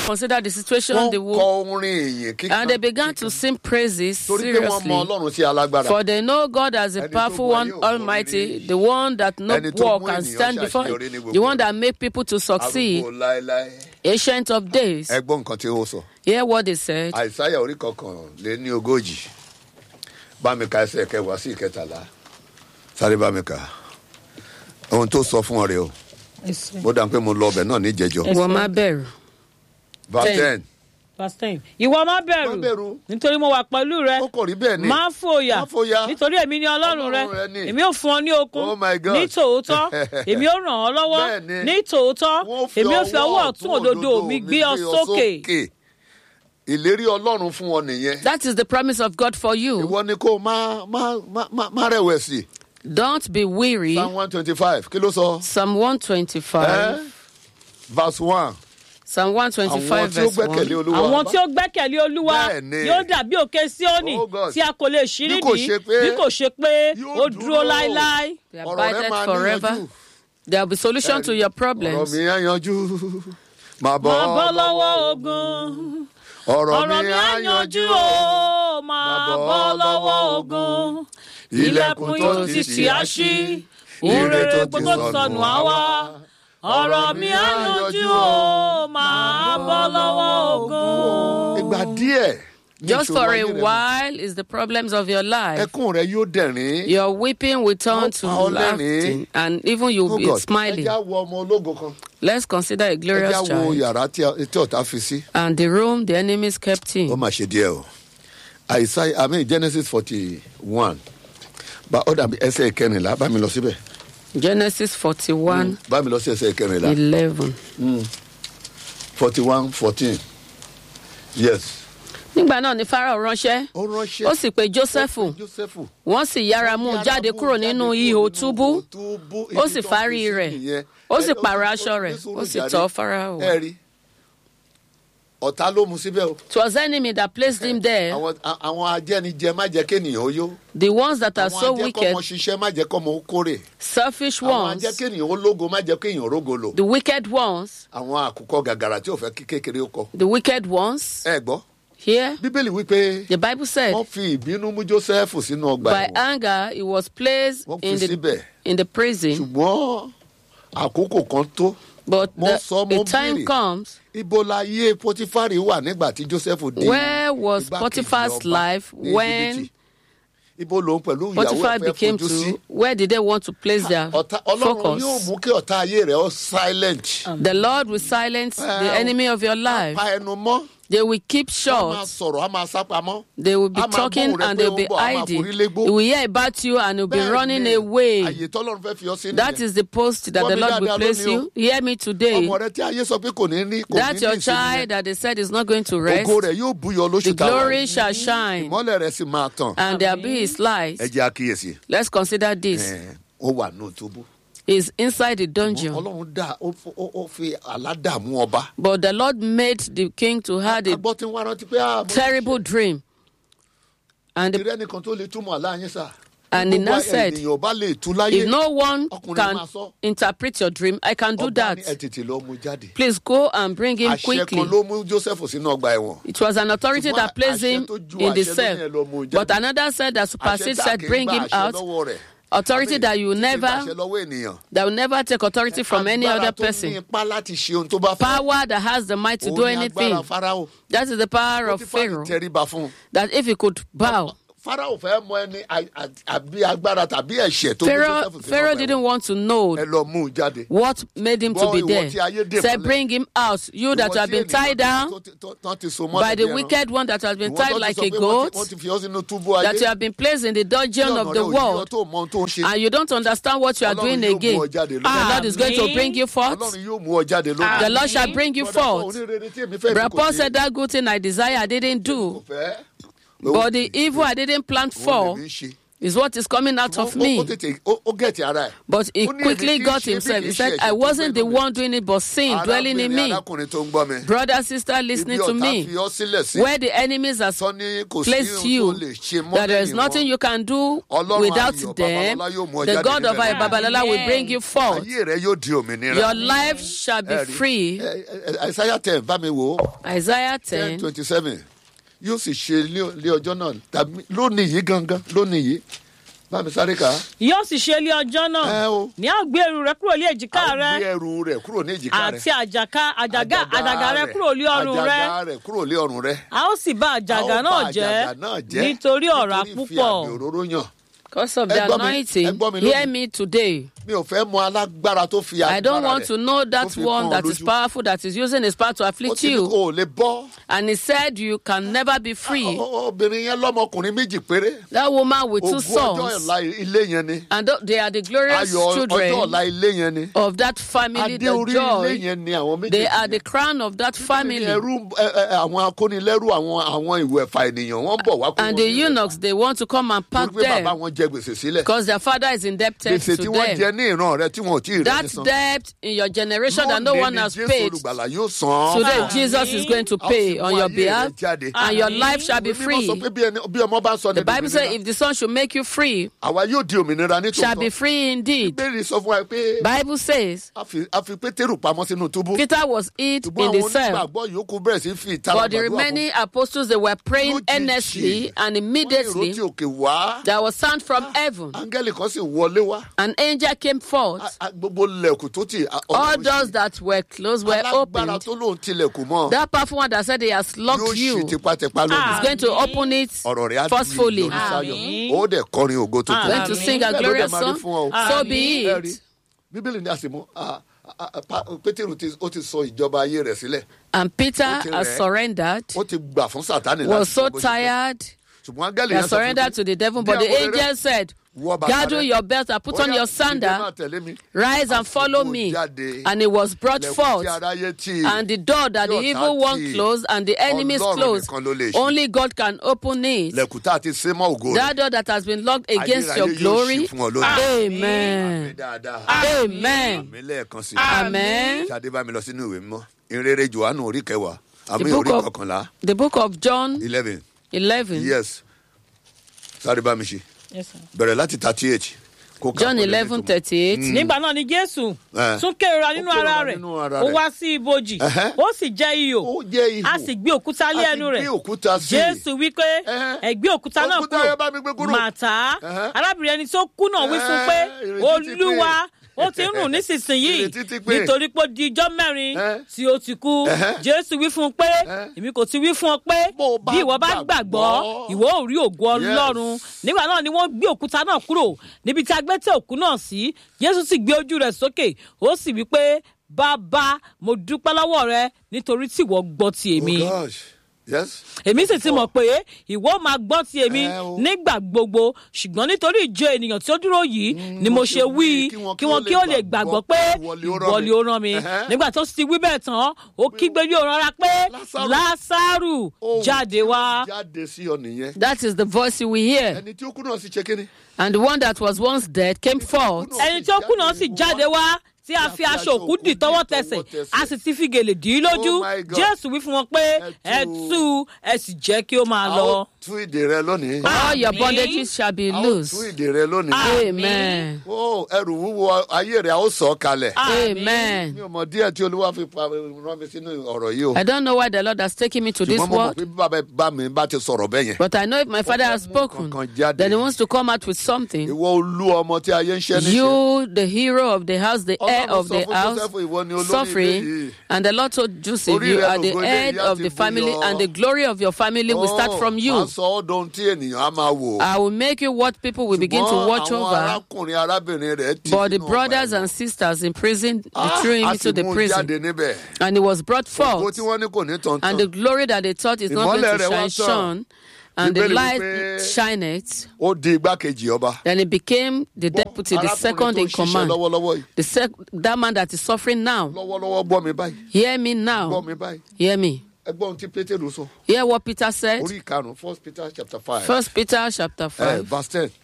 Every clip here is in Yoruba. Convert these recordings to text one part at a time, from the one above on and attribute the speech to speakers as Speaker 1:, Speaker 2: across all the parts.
Speaker 1: consider the situation
Speaker 2: wọ́n
Speaker 1: they
Speaker 2: kọ
Speaker 1: will,
Speaker 2: orin èyìn
Speaker 1: and they
Speaker 2: kíkan
Speaker 1: began to sing praises
Speaker 2: torí pé wọ́n mọ
Speaker 1: seriously.
Speaker 2: ọlọ́run sí alágbára
Speaker 1: For they know God as a
Speaker 2: Ẹni tó
Speaker 1: powerful
Speaker 2: mú
Speaker 1: one,
Speaker 2: ayé òun
Speaker 1: Almighty,
Speaker 2: rí.
Speaker 1: the one that no
Speaker 2: Ẹni tó
Speaker 1: walk
Speaker 2: mú
Speaker 1: and
Speaker 2: ènìyàn
Speaker 1: stand before,
Speaker 2: ṣàṣeyọrí ní gbogbo
Speaker 1: the one that make people to succeed,
Speaker 2: arúgbó láéláé
Speaker 1: ancient of days.
Speaker 2: ẹ gbọ́ nǹkan tí ó sọ
Speaker 1: Hear what they said.
Speaker 2: àìsáyà orí kankan lé ní ogójì bá mi ka ẹsẹ̀ kẹwàá sí ìkẹtàlá sáré bá mi kà ohun tó sọ fún ọ rẹ o mo dà pé mo lọ ọbẹ̀ náà níjẹjọ
Speaker 1: Wọ́n má bẹ̀rù.
Speaker 2: verse
Speaker 3: Ten.
Speaker 2: ten
Speaker 3: verse ten. ìwọ má
Speaker 2: Má
Speaker 3: bẹ̀rù
Speaker 2: bẹ̀rù.
Speaker 3: nítorí mo wà pẹ̀lú rẹ
Speaker 2: ó kò rí bẹ́ẹ̀ ni
Speaker 3: má fòyà
Speaker 2: Má fòyà.
Speaker 3: nítorí èmi ni ọlọ́run rẹ
Speaker 2: Ọlọ́run rẹ ni.
Speaker 3: èmi ò fún ọ ní okun
Speaker 2: Oh my God.
Speaker 3: ní tòótọ́ èmi ò ràn ọ́ lọ́wọ́
Speaker 2: Bẹ́ẹ̀ ni.
Speaker 3: ní tòótọ́
Speaker 2: Wọ́n fi
Speaker 3: èmi ò fi ọwọ́ ọ̀tún òdodo mi gbé ọ sókè.
Speaker 2: ìlérí ọlọ́run fún ọ nìyẹn
Speaker 1: That is the promise of God for you.
Speaker 2: ìwọ ni kó o má má má má- má rẹ̀wẹ̀sì
Speaker 1: Don't be weary.
Speaker 2: psalm one twenty five kí ló sọ
Speaker 1: Psalm 125.
Speaker 2: Eh? verse one
Speaker 1: Psalm 125,
Speaker 2: àwọn tí ó
Speaker 1: verse
Speaker 2: gbẹ́kẹ̀lé
Speaker 1: 1.
Speaker 2: olúwa
Speaker 3: àwọn tí ó gbẹ́kẹ̀lé olúwa
Speaker 2: Bẹ́ẹ̀ ni.
Speaker 3: yóò dàbí òkè síónì
Speaker 2: Oh God.
Speaker 3: tí a kò lè ṣí
Speaker 2: Bí kò
Speaker 3: nídìí
Speaker 2: ṣe pé
Speaker 3: bí kò ṣe pé
Speaker 2: yóò
Speaker 3: ó
Speaker 2: dúró.
Speaker 3: dúró láéláé.
Speaker 1: They
Speaker 2: ọ̀rọ̀ rẹ
Speaker 1: abided
Speaker 2: máa
Speaker 1: forever.
Speaker 2: níyanjú
Speaker 1: There will be solution to your
Speaker 2: ọ̀rọ̀
Speaker 1: problems.
Speaker 2: mi á yanjú máa
Speaker 3: máa bọ́
Speaker 2: bọ́
Speaker 3: lọ́wọ́ ogun.
Speaker 2: ọ̀rọ̀
Speaker 3: ọ̀rọ̀ mi á yanjú o máa bọ́ lọ́wọ́ ogun. ilẹ̀kùn tó ti tì á ṣí ìrere gbogbo tó sọnù á wá. ọ̀rọ̀ mi á yanjú o máa bọ́ lọ́wọ́ ogun.
Speaker 2: ìgbà díẹ̀ ní
Speaker 1: Just
Speaker 2: ìṣòro
Speaker 1: for
Speaker 2: ayé
Speaker 1: a
Speaker 2: rẹ mọ́.
Speaker 1: while is the problems of your life.
Speaker 2: ẹkún rẹ yóò dẹ̀rín
Speaker 1: Your weeping will turn to
Speaker 2: Ó pa ọ́
Speaker 1: laughter,
Speaker 2: lẹ́rìn-ín.
Speaker 1: and even
Speaker 2: Oh
Speaker 1: you'll be
Speaker 2: God,
Speaker 1: smiling.
Speaker 2: ẹ já wo ọmọ ológo kan
Speaker 1: Let's consider a
Speaker 2: ẹ já
Speaker 1: glorious
Speaker 2: wo
Speaker 1: child
Speaker 2: yàrá tí a- tí ọ̀tá fi sí.
Speaker 1: and the room the enemies kept
Speaker 2: ó
Speaker 1: in.
Speaker 2: mà ṣe díẹ̀ o àìsàn i mean genesis forty one bá ó dàbí ẹsẹ̀ ìkẹrìnlá bá mi lọ síbẹ̀
Speaker 1: Genesis 41
Speaker 2: bá mi lọ sí ẹsẹ̀ ìkẹrìnlá
Speaker 1: 11.
Speaker 2: forty one fourteen yes
Speaker 1: Nígbà náà ni Pharaoh ránṣẹ́,
Speaker 2: ó ránṣẹ́
Speaker 1: ó sì pe Jósẹ́fù,
Speaker 2: Jósẹ́fù
Speaker 1: wọ́n sì yára mú un jáde kúrò nínú ihò túbú, ó sì fárí rẹ̀, ó sì pààrọ̀ aṣọ rẹ̀, ó sì tọ́ Pharaoh.
Speaker 2: ẹ rí ọ̀tá ló mu síbẹ̀ o
Speaker 1: It was enemy that placed him there.
Speaker 2: àwọn a- àwọn ajẹ́nijẹ má jẹ́ kéènìyàn ó yó
Speaker 1: The ones that are
Speaker 2: àwọn
Speaker 1: so
Speaker 2: ajẹ́kọ́mọ
Speaker 1: wicked,
Speaker 2: ṣiṣẹ́ má jẹ́ kọ́mọ ó kórè
Speaker 1: selfish
Speaker 2: àwọn
Speaker 1: ones,
Speaker 2: ajẹ́kéènìyàn ó lógo má jẹ́ kéèyàn rógo lò
Speaker 1: the wicked ones,
Speaker 2: àwọn àkùkọ gàgàrà tí ò fẹ́ kí kékeré ó kọ
Speaker 1: the wicked ones.
Speaker 2: ẹ gbọ́
Speaker 1: Here,
Speaker 2: bíbélì wípé
Speaker 1: the Bible said,
Speaker 2: wọ́n fi ìbínú mú joseph sínú ọgbà
Speaker 1: by
Speaker 2: ẹ̀wọ̀n
Speaker 1: anger he was placed
Speaker 2: wọ́n fi
Speaker 1: in the
Speaker 2: síbẹ̀
Speaker 1: in the prison.
Speaker 2: ṣùgbọ́n àkókò kan tó
Speaker 1: But
Speaker 2: mo
Speaker 1: the,
Speaker 2: sọ mo
Speaker 1: a time
Speaker 2: béèrè
Speaker 1: comes
Speaker 2: ibo la yé potifari wà nígbà tí joseph dé
Speaker 1: where was
Speaker 2: igbákejì
Speaker 1: Potiphar's
Speaker 2: ọba
Speaker 1: life
Speaker 2: ní
Speaker 1: when
Speaker 2: Íjíbítì. ibo lòun pẹ̀lú ìyàwó
Speaker 1: Potiphar
Speaker 2: ẹ̀ fẹ́
Speaker 1: became
Speaker 2: fojú sí
Speaker 1: to? Where did they want to place their
Speaker 2: ọ̀tá ọlọ́run yóò
Speaker 1: focus?
Speaker 2: mú kí ọ̀tá ayé rẹ̀ ó silent
Speaker 1: The Lord will silence the
Speaker 2: Eh,
Speaker 1: enemy of your life.
Speaker 2: pa ẹnu mọ́
Speaker 1: They will keep
Speaker 2: a máa
Speaker 1: short.
Speaker 2: sọ̀rọ̀ a máa sápamọ́
Speaker 1: They will be
Speaker 2: a máa
Speaker 1: talking
Speaker 2: gbóhùn rẹ
Speaker 1: and
Speaker 2: pé
Speaker 1: they
Speaker 2: ó
Speaker 1: will be
Speaker 2: ń bọ̀, a máa
Speaker 1: hiding.
Speaker 2: forí légbó.
Speaker 1: He will hear about you and he will be
Speaker 2: Bẹ́ẹ̀
Speaker 1: running
Speaker 2: ni,
Speaker 1: away.
Speaker 2: àyè tọ́lọ́run fẹ́ fi ọ sí
Speaker 1: That
Speaker 2: nìyẹn.
Speaker 1: is the post that
Speaker 2: Gbọ́
Speaker 1: the
Speaker 2: mi
Speaker 1: Lord will
Speaker 2: dáadáa
Speaker 1: place
Speaker 2: lónìí o.
Speaker 1: you. Hear me today.
Speaker 2: ọmọ rẹ tí ayé sọ pé kò ní ní kò ní
Speaker 1: That's
Speaker 2: ní
Speaker 1: your
Speaker 2: ìsinmi
Speaker 1: child
Speaker 2: yẹn.
Speaker 1: that they said is not going to rest.
Speaker 2: ògo rẹ̀ yóò búyọ lóṣù
Speaker 1: The
Speaker 2: táwa
Speaker 1: glory
Speaker 2: yìí.
Speaker 1: shall shine
Speaker 2: ìmọ́lẹ̀ rẹ̀ sì máa tàn
Speaker 1: and there be his light.
Speaker 2: ẹ jẹ́ àkíyèsí
Speaker 1: Let's consider this.
Speaker 2: Ẹ̀, ó wà ní túbú
Speaker 1: Is inside the dungeon.
Speaker 2: ọlọ́run dá ó f- ó- ó fi aládàmú ọba
Speaker 1: But the Lord made the king to have a
Speaker 2: agbọ́ tí wọ́n rántí pé ah, mo
Speaker 1: terrible dream. And the,
Speaker 2: ìrẹ́ nìkan tó lè túmọ̀ aláàyè sà
Speaker 1: And he
Speaker 2: Gbogbo
Speaker 1: now said,
Speaker 2: ènìyàn bá lè tú láyé
Speaker 1: if no one
Speaker 2: ọkùnrin
Speaker 1: can
Speaker 2: máa sọ.
Speaker 1: interpret your dream, I can do
Speaker 2: ọba ní ẹ
Speaker 1: that.
Speaker 2: tètè lọ mú jáde
Speaker 1: Please go and bring him
Speaker 2: àṣẹ
Speaker 1: quickly.
Speaker 2: kan ló mú joseph sínú ọgbà ẹ̀wọ̀n
Speaker 1: It was an authority
Speaker 2: Ṣùgbọ́n
Speaker 1: that placed
Speaker 2: àṣẹ
Speaker 1: him
Speaker 2: tó ju
Speaker 1: in the
Speaker 2: àṣẹ ló ní ẹ
Speaker 1: cell.
Speaker 2: lọ mú jáde.
Speaker 1: But another said that
Speaker 2: àṣẹ
Speaker 1: supersede
Speaker 2: tá a
Speaker 1: said,
Speaker 2: kì í
Speaker 1: bring
Speaker 2: gba
Speaker 1: him
Speaker 2: àṣẹ
Speaker 1: out.
Speaker 2: lọ́wọ́ rẹ̀.
Speaker 1: Authority
Speaker 2: Àmín.
Speaker 1: that you
Speaker 2: Kì í gba
Speaker 1: never,
Speaker 2: àṣẹ lọ́wọ́ ènìyàn.
Speaker 1: that will never take authority from any
Speaker 2: Agbára
Speaker 1: other
Speaker 2: tó ní
Speaker 1: person.
Speaker 2: ipá láti ṣe ohun tó bá fẹ́.
Speaker 1: Power that has the might to
Speaker 2: Òun
Speaker 1: do
Speaker 2: ni
Speaker 1: anything.
Speaker 2: agbára Fáráò.
Speaker 1: That is the power of
Speaker 2: Pótífárì
Speaker 1: Pharaoh.
Speaker 2: tẹríba fún un.
Speaker 1: That if he could bow,
Speaker 2: Fáráò fẹ́ mọ ẹni à- à- àbí agbára tàbí ẹ̀ṣẹ̀ tó gbé
Speaker 1: Pharaoh,
Speaker 2: Joseph sínú
Speaker 1: Pharaoh
Speaker 2: ọgbà
Speaker 1: didn't
Speaker 2: ẹ̀wọ̀n.
Speaker 1: want to know
Speaker 2: ẹ lọ mú un jáde.
Speaker 1: what made him to
Speaker 2: Gbọ́
Speaker 1: be
Speaker 2: ìwọ
Speaker 1: there.
Speaker 2: tí ayé dè
Speaker 1: Said,
Speaker 2: mọ́lẹ̀.
Speaker 1: bring him out, you that
Speaker 2: Ìwọ
Speaker 1: you have
Speaker 2: tí
Speaker 1: been
Speaker 2: ènìyàn
Speaker 1: tied down
Speaker 2: tó ti- tó- tán ti so mọ́lẹ̀
Speaker 1: by the
Speaker 2: bí ẹran.
Speaker 1: wicked one that has been
Speaker 2: Ìwọ
Speaker 1: tied
Speaker 2: tó ti
Speaker 1: like
Speaker 2: sọ
Speaker 1: a
Speaker 2: pé wọ́n
Speaker 1: goat,
Speaker 2: ti- wọ́n ti fi ọ́ sínú túbú
Speaker 1: that
Speaker 2: ayé.
Speaker 1: you have been placed in the dungeon
Speaker 2: Tí
Speaker 1: of
Speaker 2: ọ̀nà
Speaker 1: the
Speaker 2: rẹ̀ ò yí ọ
Speaker 1: world,
Speaker 2: tó mọ ohun tó ń ṣe.
Speaker 1: and you don't understand what you are
Speaker 2: Ọlọ́run
Speaker 1: doing
Speaker 2: yóò mú
Speaker 1: again.
Speaker 2: ọ jáde
Speaker 1: The
Speaker 2: lónìí.
Speaker 1: Lord is going to
Speaker 3: Àmín.
Speaker 1: bring you forth.
Speaker 2: Ọlọ́run yóò mú ọ jáde lónìí.
Speaker 1: The Lord shall bring you
Speaker 2: Brother Paul,
Speaker 1: forth.
Speaker 2: onírere tí èmi fẹ́ mi
Speaker 1: Brother
Speaker 2: kò
Speaker 1: Paul
Speaker 2: ṣe.
Speaker 1: said that good thing I desire I didn't
Speaker 2: Kò
Speaker 1: do,
Speaker 2: fẹ́.
Speaker 1: but the evil I didn't plant
Speaker 2: Òun
Speaker 1: for,
Speaker 2: lèmi ń ṣe.
Speaker 1: is what is coming out of
Speaker 2: Ó- ó-
Speaker 1: me.
Speaker 2: ó tètè ó ó gẹ̀tì ara ẹ̀.
Speaker 1: But he
Speaker 2: Ó ní
Speaker 1: quickly
Speaker 2: èmi kì í
Speaker 1: got
Speaker 2: ṣe bí
Speaker 1: himself.
Speaker 2: kì
Speaker 1: He
Speaker 2: í
Speaker 1: said,
Speaker 2: ṣe
Speaker 1: I
Speaker 2: ẹ̀ṣẹ̀ tó
Speaker 1: wasn't the
Speaker 2: gbénu mi."
Speaker 1: one doing it, but sin dwelling in
Speaker 2: Arábìnrin,
Speaker 1: me.
Speaker 2: arákùnrin tó ń gbọ́ mi.
Speaker 1: Brother, sister, listening
Speaker 2: Ibi
Speaker 1: to
Speaker 2: ọ̀tá
Speaker 1: me.
Speaker 2: fi ọ́ sílẹ̀ sí.
Speaker 1: Where the enemies are
Speaker 2: Sọ ní kò sí
Speaker 1: placed
Speaker 2: ohun
Speaker 1: you,
Speaker 2: tó lè ṣe mọ́
Speaker 1: that there is
Speaker 2: lẹ́yìn
Speaker 1: nothing
Speaker 2: wọn.
Speaker 1: you can do
Speaker 2: Ọlọ́run
Speaker 1: without
Speaker 2: ayọ̀,
Speaker 1: them.
Speaker 2: Babalọ́lá yóò mú ọ
Speaker 1: The
Speaker 2: jáde
Speaker 1: God of
Speaker 2: níbẹ̀.
Speaker 1: our Babalala will bring you forth.
Speaker 2: Ayé rẹ yóò di òmìnira.
Speaker 1: Your life shall be
Speaker 2: Ẹ rí.
Speaker 1: free.
Speaker 2: Ẹ- ẹ- ẹ- Isaiah ten bá mi wò ó.
Speaker 1: Isaiah
Speaker 2: ten
Speaker 1: 10.
Speaker 2: twenty seven yóò sì ṣe lé lé ọjọ́ náà tàbí lónìí yìí gangan lónìí yìí bá mi sáré kà á.
Speaker 3: yóò sì ṣe ilé ọjọ́
Speaker 2: Ẹ
Speaker 3: náà
Speaker 2: o.
Speaker 3: ní àgbé ẹrù rẹ kúrò lé èjìká
Speaker 2: a
Speaker 3: rẹ
Speaker 2: gbé ẹrù rẹ̀ kúrò ní èjìká rẹ̀.
Speaker 3: àti àjàká àjàgà àjàgà rẹ kúrò lé ọrùn rẹ
Speaker 2: àjàgà rẹ̀ kúrò lé ọrùn rẹ̀.
Speaker 3: a ó sì bá àjàgà
Speaker 2: A ó
Speaker 3: náà
Speaker 2: bá àjàgà
Speaker 3: jẹ́
Speaker 2: náà jẹ́
Speaker 3: nítorí ọ̀rá
Speaker 2: nítorí fi
Speaker 3: púpọ̀
Speaker 2: àmì òróró yàn.
Speaker 1: Because of
Speaker 2: Ẹ
Speaker 1: the
Speaker 2: gbọ́ mi- ẹ
Speaker 1: anointing,
Speaker 2: gbọ́ mi
Speaker 1: hear
Speaker 2: lónìí.
Speaker 1: me today.
Speaker 2: mi ò fẹ́ mọ alágbára tó fi agbára
Speaker 1: I don't want
Speaker 2: rẹ̀
Speaker 1: to know
Speaker 2: tó
Speaker 1: that
Speaker 2: fi
Speaker 1: one
Speaker 2: pọ́n ọ
Speaker 1: that is
Speaker 2: lójú.
Speaker 1: powerful, that is using his power to
Speaker 2: ó
Speaker 1: afflict
Speaker 2: ti ní
Speaker 1: you.
Speaker 2: kó o lè bọ́.
Speaker 1: And he said, You can never be free.
Speaker 2: Ó- ó- obìnrin yẹn lọ́mọkùnrin méjì péré.
Speaker 1: That woman with two
Speaker 2: ogún ọjọ́
Speaker 1: sons,
Speaker 2: ọ̀la ilé yẹn ni.
Speaker 1: and th- they are the glorious
Speaker 2: ayọ̀ ọjọ́
Speaker 1: children
Speaker 2: ọ̀la ilé yẹn ni.
Speaker 1: of that family,
Speaker 2: adé
Speaker 1: the
Speaker 2: orí ilé
Speaker 1: joy.
Speaker 2: yẹn ni àwọn méjèèjì.
Speaker 1: They are the crown of that family.
Speaker 2: ẹrú ẹ- ẹ- àwọn akónilẹ́rú àwọn àwọn ìwẹ̀fà ènìyàn wọ́n bọ̀ wá kó
Speaker 1: And
Speaker 2: wọn
Speaker 1: the
Speaker 2: níbẹ̀.
Speaker 1: eunuchs, they want to come and pack
Speaker 2: torí pé bàbá
Speaker 1: them
Speaker 2: wọn jẹ gbèsè sílẹ̀.
Speaker 1: because their father is indebted
Speaker 2: gbèsè
Speaker 1: to
Speaker 2: tí wọ́n jẹ
Speaker 1: them.
Speaker 2: ní ìran rẹ tí wọn ò tí ì rẹ̀
Speaker 1: That
Speaker 2: ní san.
Speaker 1: debt in your generation that no
Speaker 2: Lónìí
Speaker 1: one
Speaker 2: ni
Speaker 1: has
Speaker 2: Jésù
Speaker 1: paid,
Speaker 2: olùgbàlà yóò san.
Speaker 1: today Jesus is going to pay on your behalf, and your life shall be
Speaker 2: Ìwé mímọ́
Speaker 1: free.
Speaker 2: sọ pé bí ẹni- bí ọmọ bá sọ ní
Speaker 1: The Bible says, if the Son should make you free,
Speaker 2: àwa yóò di òmìnira ní
Speaker 1: shall be
Speaker 2: tòótọ́.
Speaker 1: free indeed.
Speaker 2: Bẹ́ẹ̀ni sọ fún wa pé
Speaker 1: Bible says,
Speaker 2: a fi a fi pétérù pamọ́ sínú túbú.
Speaker 1: Peter was hid
Speaker 2: ṣùgbọ́n
Speaker 1: in the
Speaker 2: àwọn
Speaker 1: cell.
Speaker 2: onígbàgbọ́ yòókù bẹ̀rẹ̀ sí fi ìtara
Speaker 1: But the
Speaker 2: gbàdúrà fún.
Speaker 1: remaining apostles, they were praying
Speaker 2: Lójijì,
Speaker 1: earnestly, and
Speaker 2: wọ́n ní
Speaker 1: immediately
Speaker 2: ìró tí òkè wá.
Speaker 1: there was sound from heaven.
Speaker 2: áńgẹ́lì kan sì wọlé wá.
Speaker 1: An angel came forth.
Speaker 2: A- a- gbogbo lẹ̀kùn tó ti. a-
Speaker 1: All
Speaker 2: Ọlọ́run
Speaker 1: doors
Speaker 2: ṣí.
Speaker 1: that were closed were
Speaker 2: alágbára
Speaker 1: opened.
Speaker 2: tó lóun tilẹ̀kùn mọ́.
Speaker 1: That powerful one that said he has
Speaker 2: yóò
Speaker 1: locked
Speaker 2: ṣí
Speaker 1: you
Speaker 2: tipátipá
Speaker 1: is
Speaker 2: lónìí.
Speaker 1: going to open it
Speaker 2: ọ̀rọ̀ rẹ̀ á di
Speaker 1: forcefully.
Speaker 2: ìyọrí sáyọ̀.
Speaker 3: Àmín.
Speaker 2: ó dẹ̀ kọrin ògo tuntun.
Speaker 1: Going to sing a
Speaker 2: Bẹ́ẹ̀ ló dẹ̀
Speaker 1: glorious
Speaker 2: máa rí
Speaker 1: song.
Speaker 2: fún ọ.
Speaker 1: So be
Speaker 2: Ẹ rí,
Speaker 1: it.
Speaker 2: bíbélì ni a sì mú ah, ah, ah, pa- pétérù ti- ó ti sọ ìjọba ayé rẹ̀ sílẹ̀.
Speaker 1: And Peter
Speaker 2: Ó ti
Speaker 1: has
Speaker 2: rẹ̀.
Speaker 1: surrendered,
Speaker 2: ó ti gbà fún sátánì
Speaker 1: was
Speaker 2: láti
Speaker 1: so
Speaker 2: sọ bó ṣe fẹ́.
Speaker 1: tired.
Speaker 2: ṣùgbọ́n áńgẹ́lì
Speaker 1: He
Speaker 2: yẹn
Speaker 1: has
Speaker 2: sọ fún
Speaker 1: surrendered
Speaker 2: pé,
Speaker 1: to the devil.
Speaker 2: "Bí
Speaker 1: But the
Speaker 2: àwọn rere,
Speaker 1: angel said,
Speaker 2: wọ bàtà
Speaker 1: Gather
Speaker 2: rẹ.
Speaker 1: your belt and put on
Speaker 2: Ó yá,
Speaker 1: your
Speaker 2: dìde
Speaker 1: sandal.
Speaker 2: máa tẹ̀lé mi.
Speaker 1: Rise and follow
Speaker 2: Àsìkò
Speaker 1: me.
Speaker 2: jáde.
Speaker 1: And it was brought
Speaker 2: Lẹ̀kùn
Speaker 1: forth.
Speaker 2: tí aráyé tì.
Speaker 1: And the door that the
Speaker 2: Yóò
Speaker 1: evil
Speaker 2: tá
Speaker 1: one
Speaker 2: tì.
Speaker 1: closed and the enemies
Speaker 2: Ọlọ́run
Speaker 1: closed,
Speaker 2: nìkan ló lè ṣí.
Speaker 1: only God can open it.
Speaker 2: lẹ̀kùn tá a ti sé mọ́ ògo rẹ̀.
Speaker 1: That door that has been locked against
Speaker 2: Ayérayé
Speaker 1: your
Speaker 2: yóò ṣí
Speaker 1: glory.
Speaker 2: fún ọ lónìí.
Speaker 1: Amen.
Speaker 2: Àmín dáadáa.
Speaker 1: Amen.
Speaker 2: àmì lẹ́ẹ̀kan sí i.
Speaker 1: Amen.
Speaker 2: Ṣadé bá mi lọ sínú ìwé mímọ́. Ìrere Jòhánù orí kẹwàá. Àmì
Speaker 1: book
Speaker 2: orí
Speaker 1: of-
Speaker 2: kọkànlá.
Speaker 1: The book of John
Speaker 2: eleven.
Speaker 1: 11.
Speaker 2: Yes. Sáré bá mi ṣe.
Speaker 3: Yes, sir.
Speaker 2: Bẹ̀rẹ̀ láti thirty eight.
Speaker 1: John 11 38.
Speaker 3: nígbà náà ni jésù
Speaker 2: Eh.
Speaker 3: tún kérora nínú
Speaker 2: Ó kérora
Speaker 3: ara rẹ̀
Speaker 2: nínú ara
Speaker 3: ó
Speaker 2: rẹ̀.
Speaker 3: wá sí ibojì
Speaker 2: Ẹhẹ́.
Speaker 3: ó sì jẹ́ iyọ̀
Speaker 2: Ó jẹ́ ihò.
Speaker 3: a sì gbé òkúta lé
Speaker 2: A sì
Speaker 3: ẹnu rẹ̀
Speaker 2: gbé òkúta sí i.
Speaker 3: jésù wípé
Speaker 2: Ẹhẹ́.
Speaker 3: ẹ gbé òkúta náà
Speaker 2: Òkúta yẹn bá mi gbé
Speaker 3: kúrò
Speaker 2: kúrò.
Speaker 3: màtá
Speaker 2: Ẹhẹ́.
Speaker 3: arábìnrin ẹni tó kú náà wí fún pé
Speaker 2: Ẹhẹ́, ìrètí ti pé.
Speaker 3: olúwa ó ti ń rùn nísinsìnyí
Speaker 2: Ìrètí ti pé.
Speaker 3: nítorí pé ó di ijọ́ mẹ́rin
Speaker 2: Ẹhẹ́.
Speaker 3: tí ó ti kú
Speaker 2: Ẹhẹ́.
Speaker 3: jésù wí fún un pé
Speaker 2: Ẹhẹ́.
Speaker 3: èmi kò ti wí fún ọ pé
Speaker 2: Bó o bá
Speaker 3: bí ìwọ bá gbàgbọ́
Speaker 2: gbàgbọ́,
Speaker 3: ìwọ ò rí ògo
Speaker 2: Yes.
Speaker 3: ọlọ́run nígbà náà ni wọ́n gbé òkúta náà kúrò níbi tí a gbé tẹ òkú náà sí jésù sì gbé ojú rẹ̀ sókè ó sì wí pé bàbá mo dúpẹ́ lọ́wọ́ rẹ nítorí tí ìwọ gbọ́ ti èmi
Speaker 2: Oh gosh. Yes.
Speaker 3: èmi sì ti mọ̀ pé ìwọ máa gbọ́ ti èmi
Speaker 2: Ẹ o.
Speaker 3: nígbà gbogbo ṣùgbọ́n nítorí ìjọ ènìyàn tí ó dúró yìí ni mo ṣe wí kí wọn kí ó lè gbàgbọ́ pé ìwọ ni ó rán mi
Speaker 2: Ẹhẹ́.
Speaker 3: nígbà tó sì ti wí bẹ́ẹ̀ tán ó kígbe ní òun rárá pé
Speaker 2: Lásárù.
Speaker 3: lásàrù
Speaker 2: Ohùn
Speaker 3: jáde wá.
Speaker 2: Jáde sí ọ nìyẹn.
Speaker 1: That is the voice you will hear.
Speaker 2: Ẹni tí ó kú náà sì ṣe kíni.
Speaker 1: And the one that was once dead came forth.
Speaker 3: ẹni tí ó kú náà sì jáde wá tí a fi aṣọ òkú dì tọwọ́ tẹsẹ̀ a sì ti fi gèlè dì í lójú
Speaker 2: Oh my God.
Speaker 3: jésù wí fún wọn pé
Speaker 2: Ẹ
Speaker 3: ẹ
Speaker 2: tú.
Speaker 3: tú ẹ sì jẹ́ kí ó máa
Speaker 2: A
Speaker 3: lọ.
Speaker 2: ó tú ìdè rẹ lónìí.
Speaker 1: All your
Speaker 3: Amen.
Speaker 1: bondages shall be
Speaker 2: A ó tú
Speaker 1: loose.
Speaker 2: ìdè rẹ lónìí.
Speaker 1: Amen.
Speaker 2: Ó ẹrù wúwo ayé rẹ̀ a ó sọ̀ ọ́ kalẹ̀.
Speaker 1: Amen.
Speaker 2: Mi ò mọ̀ díẹ̀ tí Olúwa fi pa rán mi sínú ọ̀rọ̀ yìí o.
Speaker 1: I don't know why the Lord has taken me to this
Speaker 2: Ṣùgbọ́n mo mọ̀
Speaker 1: world,
Speaker 2: pé bí bàbá bá mi bá ti sọ̀rọ̀ bẹ́ẹ̀ yẹn.
Speaker 1: but I know if my father has spoken,
Speaker 2: kankan jáde.
Speaker 1: then he wants to come out with something.
Speaker 2: Ìwọ olú ọmọ tí ayé ń ṣẹ́ níṣẹ́.
Speaker 1: You, the hero of the house, the heir
Speaker 2: Ọlọ́run
Speaker 1: of
Speaker 2: sọ
Speaker 1: the
Speaker 2: fún
Speaker 1: house,
Speaker 2: Jósẹ́fù, ìwọ ni olórí ilé
Speaker 1: suffering,
Speaker 2: yìí.
Speaker 1: and the Lord told Joseph,
Speaker 2: Orí
Speaker 1: you
Speaker 2: rẹ
Speaker 1: are the
Speaker 2: lògo ilé
Speaker 1: head
Speaker 2: yìí á
Speaker 1: of
Speaker 2: ti
Speaker 1: the family,
Speaker 2: buyọ.
Speaker 1: and the glory of your family will start from
Speaker 2: Ó,
Speaker 1: you.
Speaker 2: a sọ ọ́ dohun tí ènìyàn á máa wò.
Speaker 1: I will make you what people will begin to
Speaker 2: Ṣùgbọ́n
Speaker 1: watch
Speaker 2: àwọn
Speaker 1: over.
Speaker 2: arákùnrin arábìnrin rẹ̀ ti
Speaker 1: But the
Speaker 2: sínú ọgbà
Speaker 1: brothers
Speaker 2: ẹ̀wọ̀n.
Speaker 1: and sisters in prison, they
Speaker 2: Ah,
Speaker 1: threw him
Speaker 2: a
Speaker 1: into
Speaker 2: sì
Speaker 1: the
Speaker 2: mú un
Speaker 1: prison.
Speaker 2: jáde níbẹ̀.
Speaker 1: And he was brought
Speaker 2: Ògo
Speaker 1: forth.
Speaker 2: tí wọ́n ní kò ní tọ̀ntàn.
Speaker 1: And the glory that they thought is not going
Speaker 2: Ìmọ́lẹ̀
Speaker 1: to
Speaker 2: rẹ̀ wá
Speaker 1: shine
Speaker 2: tàn.
Speaker 1: shone. And the
Speaker 2: Bíbélì
Speaker 1: light
Speaker 2: wípé-
Speaker 1: shineth.
Speaker 2: ó di igbákejì ọba.
Speaker 1: Then he became the deputy, the
Speaker 2: Arákùnrin
Speaker 1: second
Speaker 2: tó
Speaker 1: in
Speaker 2: ń ṣiṣẹ́
Speaker 1: command.
Speaker 2: lọ́wọ́lọ́wọ́ yìí.
Speaker 1: The sec- that man that is suffering now.
Speaker 2: lọ́wọ́lọ́wọ́ gbọ́ mi báyìí.
Speaker 1: Hear me
Speaker 2: gbọ́
Speaker 1: now.
Speaker 2: mi báyìí.
Speaker 1: Hear me.
Speaker 2: ẹ gbọ́ ohun tí pétérù sọ.
Speaker 1: Hear what Peter said.
Speaker 2: orí ìkarùn-ún first peter chapter five.
Speaker 1: First Peter chapter
Speaker 2: Eh,
Speaker 1: 5,
Speaker 2: verse ten.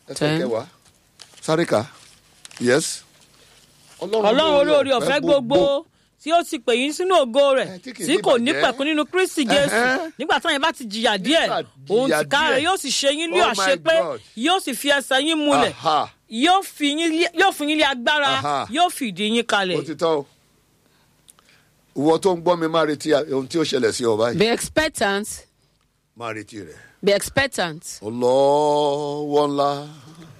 Speaker 2: ẹsẹ̀
Speaker 1: Ten.
Speaker 2: kẹwàá sáré kà yes.
Speaker 3: ọlọ́run olórí ọ̀fẹ́ gbogbo tí ó ti pè yín sínú ògo rẹ̀
Speaker 2: Eh, tí kì í
Speaker 3: tí
Speaker 2: ní
Speaker 3: kò ní
Speaker 2: ìbàjẹ́.
Speaker 3: pẹ̀kun nínú kristi jésù
Speaker 2: Ẹhẹ́.
Speaker 3: nígbà táwọn yẹn bá ti jìyà díẹ̀
Speaker 2: Nígbà
Speaker 3: òun
Speaker 2: jìyà
Speaker 3: tìka rẹ̀
Speaker 2: díẹ̀.
Speaker 3: yóò sì ṣe yín lé
Speaker 2: Oh my
Speaker 3: àṣepé
Speaker 2: God.
Speaker 3: yóò sì fi ẹsẹ̀ yín múlẹ̀
Speaker 2: Aha.
Speaker 3: yóò fi yín lé- yóò fún yín lé agbára
Speaker 2: Aha.
Speaker 3: yóò fìdí yín kalẹ̀.
Speaker 2: ó ti tọ́ o ìwọ tó ń gbọ́ mi máa retí ohun tí ó ṣẹlẹ̀ sí ọ báyìí
Speaker 1: be expectant
Speaker 2: máa retí rẹ̀
Speaker 1: be expectant
Speaker 2: ọlọ́wọ́ ńlá